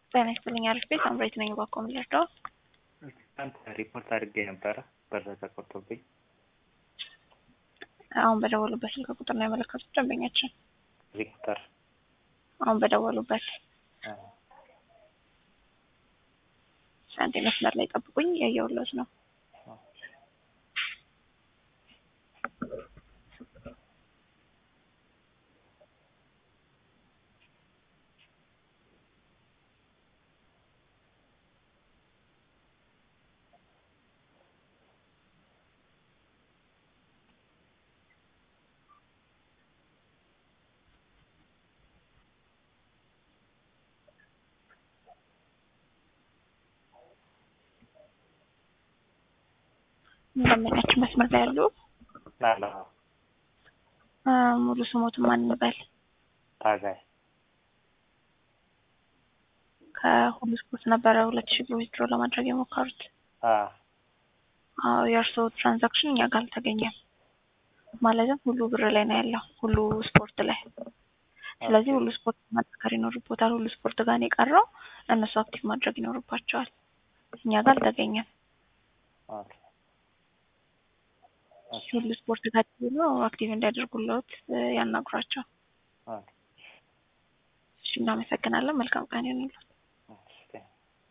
ጤና ይስጥልኝ። አሪፍ ቤት አምሬት ነኝ። ባኮም ልርዳው። አንተ ሪፖርት አድርጌ ነበረ ብር ተቆርጦብኝ። አሁን በደወሉበት ስልክ ቁጥር ነው ያመለከቱት ደንበኛችን። ሪፖርተር አሁን በደወሉበት አንዴ መስመር ላይ ጠብቁኝ፣ ያየሁለት ነው። ደንበኛችን መስመር ላይ ያሉ ላላ ሙሉ ስሞትን ማን እንበል? ታጋይ ከሁሉ ስፖርት ነበረ ሁለት ሺህ ብር ዊዝድሮ ለማድረግ የሞከሩት። አ አዎ የእርስዎ ትራንዛክሽን እኛ ጋር አልተገኘም። ማለትም ሁሉ ብር ላይ ነው ያለው፣ ሁሉ ስፖርት ላይ። ስለዚህ ሁሉ ስፖርት ማጠከር ይኖርቦታል። ሁሉ ስፖርት ጋር ነው የቀረው። እነሱ አክቲቭ ማድረግ ይኖርባቸዋል። እኛ ጋር አልተገኘም። ኦኬ ሁሉ ስፖርት ጋር ብሎ አክቲቭ እንዲያደርጉለት ያናግሯቸው። ኦኬ እሺ፣ እናመሰግናለን። መልካም ቀን ይሁንልዎት።